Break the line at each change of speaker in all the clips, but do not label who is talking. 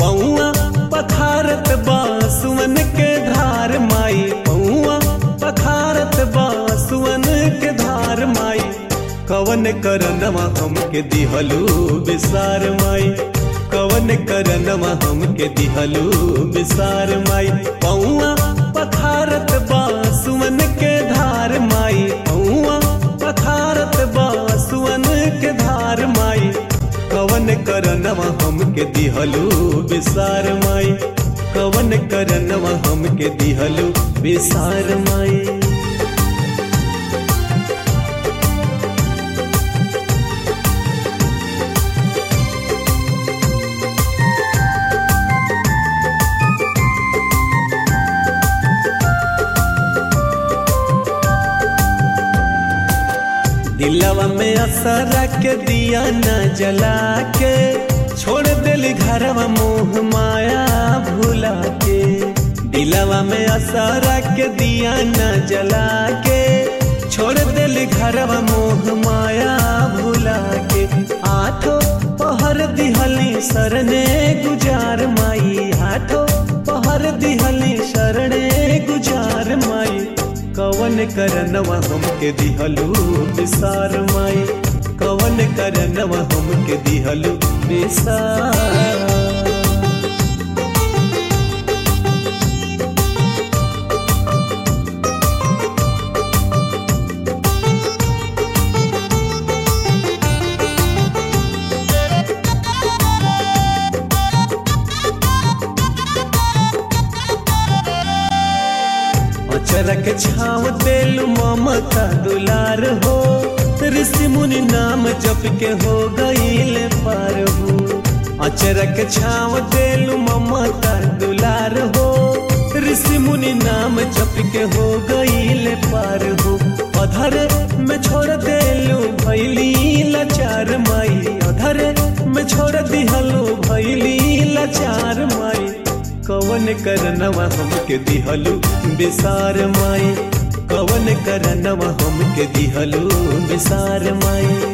पौआ पखारत बासुअन के धार माई पौआ पखारत बासुअन के धार माई कवन करनवा हमके दिहलू बिसार माई कवन करनवा हमके दिहलू बिसार माई पौआ पखारत बासुअन के धार माई पौआ पखारत बासुअन के धार माई कवन करनवा हमके दिहलू बिसार माई कवन करनवा हमके दिहलू बिसार माई दिलवा में असरा के दिया न जला के छोड़ दिल घरवा मोह माया भुला के दिलवा में असरा के दिया न जला के छोड़ दिल घरवा मोह माया भुला के आठो पहर दिहली सरने गुजार माई आठो पहर दिहली शरणे गुजार माई कवन करनवा हमके दिहलू बिसार माई कवन करनवा हमके दिहलू बिसार अचरक छाव तेलु ममता दुलार हो ऋषि मुनि नाम जप के हो गईल पार हो अचरक छाव तेलु ममता दुलार हो ऋषि मुनि नाम जप के हो गईल पार हो अधर में छोड़ देलु भैली लाचार माई अधर में छोड़ दिहलु भैली लाचार माई कवन करनवा हमके दिहलू बिसार माई कवन करनवा हमके दिहलू बिसार माई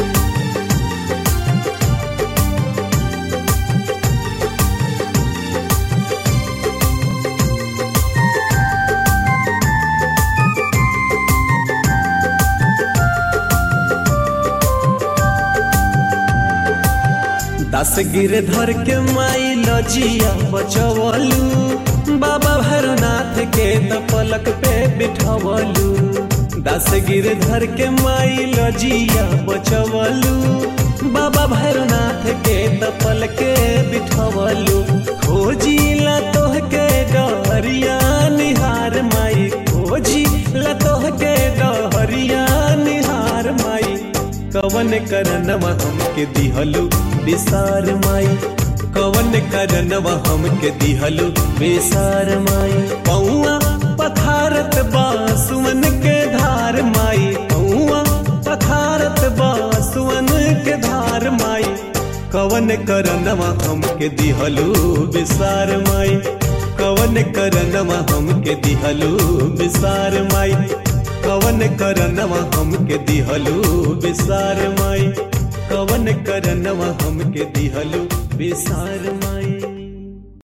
दस गिरधर के माई लजिया बचवलू बाबा भरनाथ के त पलक पे बिठवलू दस गिरधर के माई लजिया बचवलू बाबा भरनाथ के त पलके बिठवलू खोजी ला तोह के डहरिया निहार माई खोजी ला तोह के डहरिया निहार माई कवन करनवा हमके दिहलू बिसार माई कवन करनवा हमके दिहलू बेसार माई पौआ पखारत बासुअन के धार माई पौआ पखारत बासुअन के धार माई कवन करनवा हमके दिहलू बिसार माई कवन करनवा हमके दिहलू बिसार माई कवन करनवा हमके दिहलू बिसार माई कवन करनवा हमके दिहलू बिसार माई